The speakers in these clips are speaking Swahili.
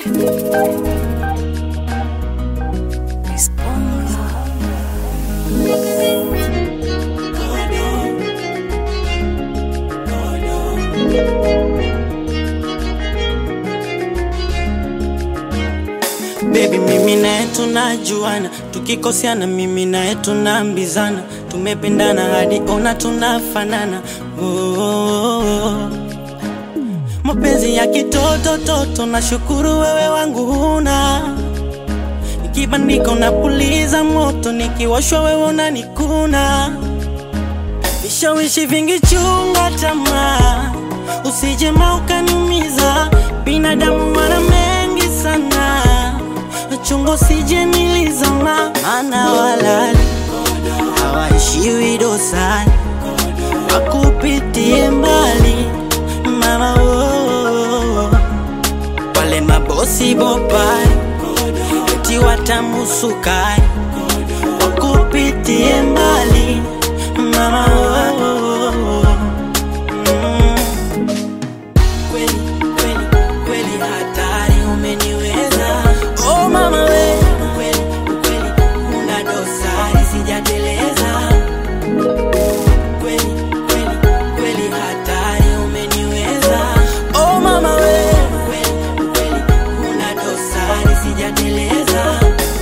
Baby, mimi naye tunajuana, tukikoseana mimi naye tunaambizana, tumependana hadi ona tunafanana. Oh, oh, oh. Mapenzi ya kitoto toto, nashukuru wewe wangu huna nikibandika unapuliza moto, nikiwashwa wewe unanikuna. Vishawishi vingi, chunga tamaa, usijema ukaniumiza. Binadamu wana mengi sana, chungo sije nilizama, maana walali hawaishiwi dosani, wakupitie mbali mama oh, wale mabosi bopai eti watamusukai wakupitie mbali mama oh, mm. Kweli, kweli, kweli hatari umeniweza oh mama we kweli, kweli una dosari sijateleza kweli, kweli, kweli hatari umeniweza oh mama we kweli, kweli una dosari sijateleza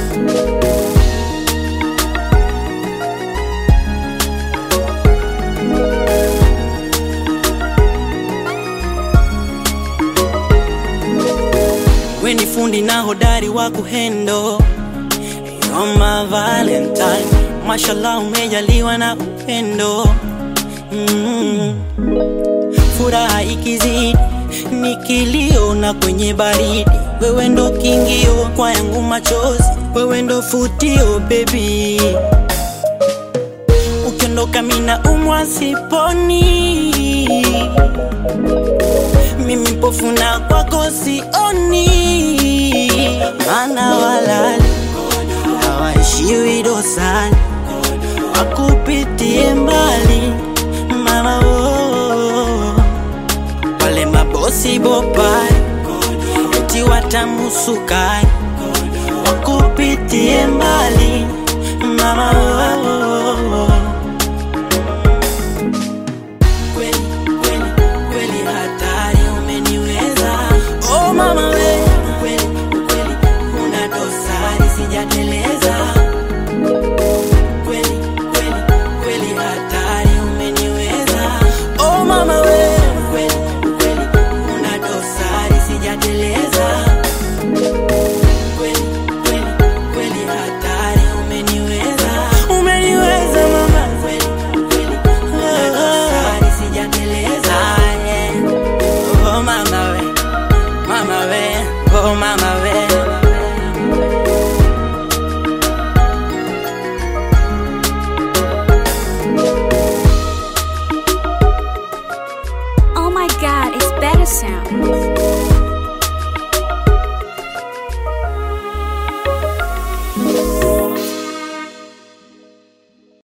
we ni fundi na hodari wa kuhendo You're my valentine mashallah umejaliwa na upendo mm. furaha ikizidi ni kilio na kwenye baridi wewe ndo kingio kwa yangu machozi wewe ndo futio baby ukiondoka mina umwa siponi mimi mpofu na kwako sioni, maana walali hawaishiwi dosani, wakupitie mbali mama oh, wale mabosi bopai eti watamusukai, wakupitie mbali mama oh, kweli kweli kweli hatari umeniweza oh mama we kweli kweli una dosari sijateleza kweli kweli kweli hatari umeniweza oh mama we kweli kweli una dosari sijateleza kweli kweli kweli hatari umeniweza umeniweza mama kweli kweli una dosari sijateleza yeah. oh mama we mama we oh mama we Oh my god, it's better sound.